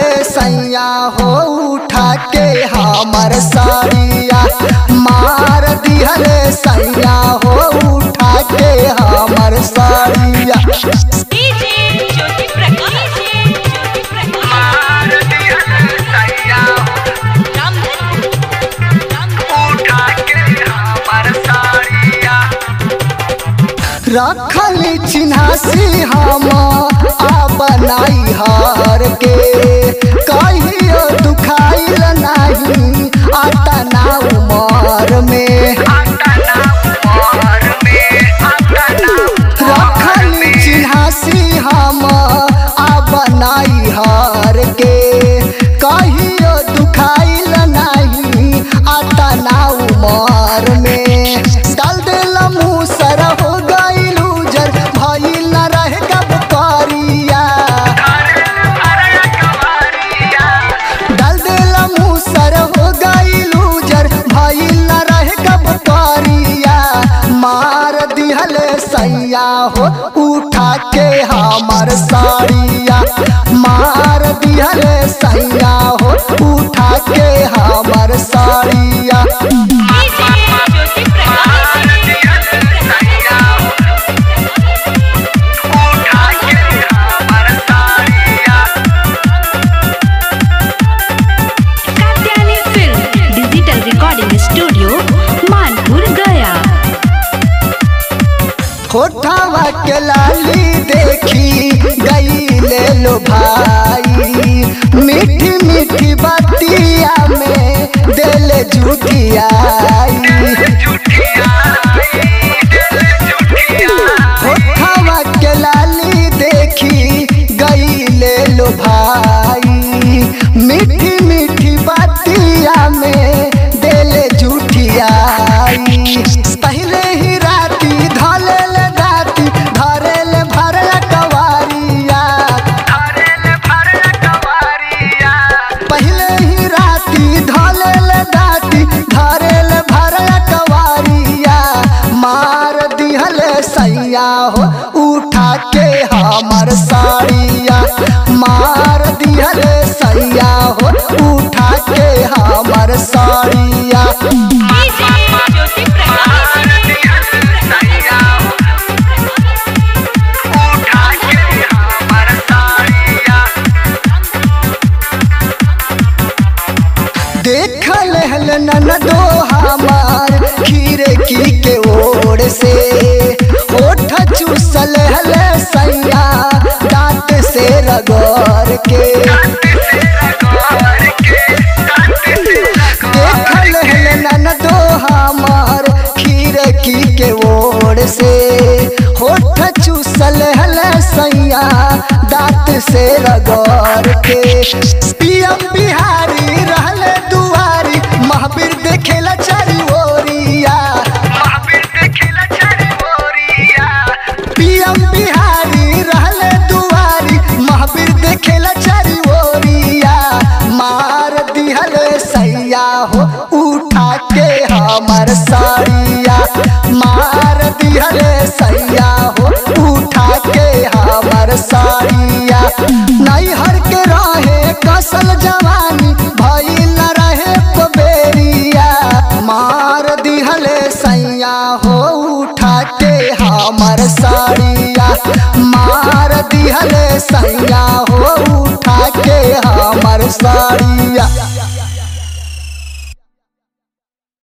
दिहले सैया हो उठा के हमर साड़िया मार दिहले सैया हो उठा के हमर साड़िया डीजे ज्योति प्रकाश ज्योति प्रकाश रामधन रखली चिन्हासी हम आ बनाई हार के कहियो दुखाइल नहीं आता ना उमर में रखली चिन्हासी हम आ बनाई हार के कहियो दुखाइल नहीं आता ना उमर में डाल दिल मुसर हो गइल उजर भइल न रहे कब करिया डाल दिल मुसर हो गइल उजर भइल न रहे कब करिया मार दिहले सैया हो उठा के हमर साड़िया मार दिहले सैया हो उठा के हमर साड़िया DJ Jyoti Prakash Katyayani film digital recording studio Manpur Gaya होठवा के लाली देखी गईले लो भाई मीठी मीठी बतिया में दिल जुटियाई होठवा के लाली देखी गईले लो भाई मीठी मीठी बतिया में दिल जुटियाई पहले ही राती धलेल दाती धरेल भरल कवारिया पहले ही राती धलेल दाती धरेल भरल कवारिया मार दिहले सैया हो उठा के हमर साड़िया मार दिहले सैया हो उठा के हमर साड़िया डीजे ज्योति प्रकाश देखल हल ननदो हमार खीरे की के ओर से ओठ चूसल हल सैया दांत से रगड़ के देखल हल ननदो हमार खीरे की के ओर से होठ चूसल हल सैया दांत से रगड़ के पीएम बिहारी रहल दुआरी महावीर देखेला चारी ओरिया पीएम बिहारी रहल दुआरी महावीर देखेला चारी ओरिया मार दिहल सैया हो उठा के हमर साड़िया मार दिहल सैया हो उठा के हमर साड़िया नैहर के रहे कसल जवानी भइल न रहे पबेरिया मार दिहले सैया हो उठा के हमर साड़िया मार दिहले सैया हो उठा के हमर साड़िया